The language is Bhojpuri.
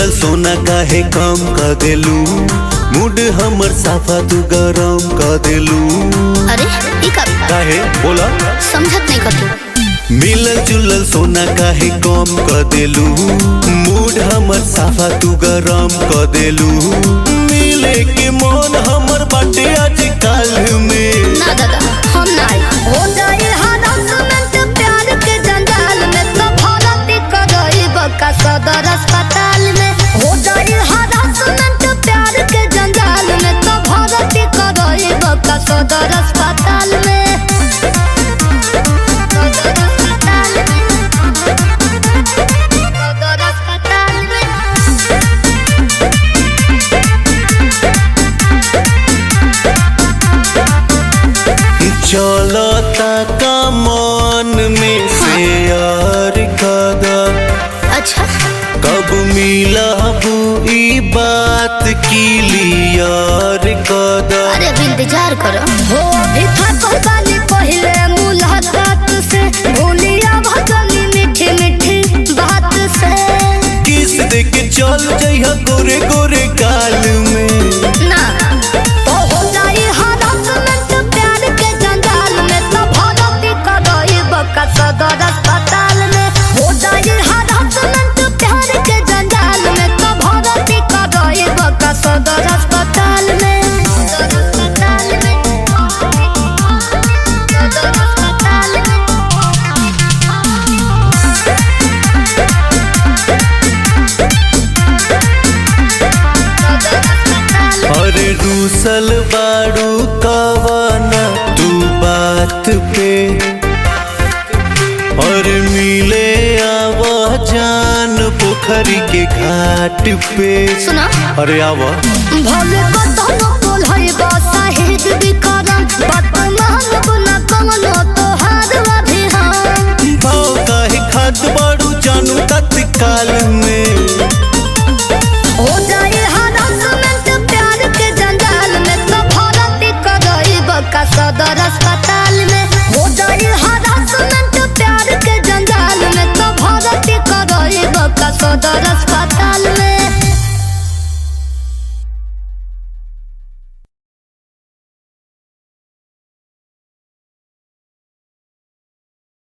जुलल सोना काहे कम क देलू मूड हमर साफा तू गरम क देलू अरे ई का काहे बोला समझत नहीं कर तू मिलल जुलल सोना काहे कम क देलू मूड हमर साफा तू गरम क देलू मिले के मन हमर बाटे आज काल में ना दादा हम ना आई हो जाए हरासमेंट प्यार के जंजाल में तो भरती करई बका सदर अस्पताल में हो जाए हरासमेंट प्यार के जंजाल में तो भरती करई बका सदर अस्पताल में सदर अस्पताल में सदर अस्पताल में चलता का मन में शेयर कदम अच्छा कब मिलबू ई बात क्लियर कदम अरे अभी इंतजार करो हो अभी थकल बानी पहले मुलाकात से भूलिया भजनी मीठी मीठी बात से किस दे के चल जइहा गोरे गोरे काल में ना तो हो जाई हरासमेंट प्यार के जंजाल में तो भरती करई बका सदर अस्पताल में हो जाई हरासमेंट प्यार के जंजाल में तो भरती करई बका सदर अस्पताल में सदर अस्पताल में सदर अस्पताल में सदर अस्पताल में अरे रूसल बाड़ू कवाना तू बात पे और मिले आवा जान पोखरी के घाट पे सुना अरे आवा भले कतनो बोल है बा साहिद भी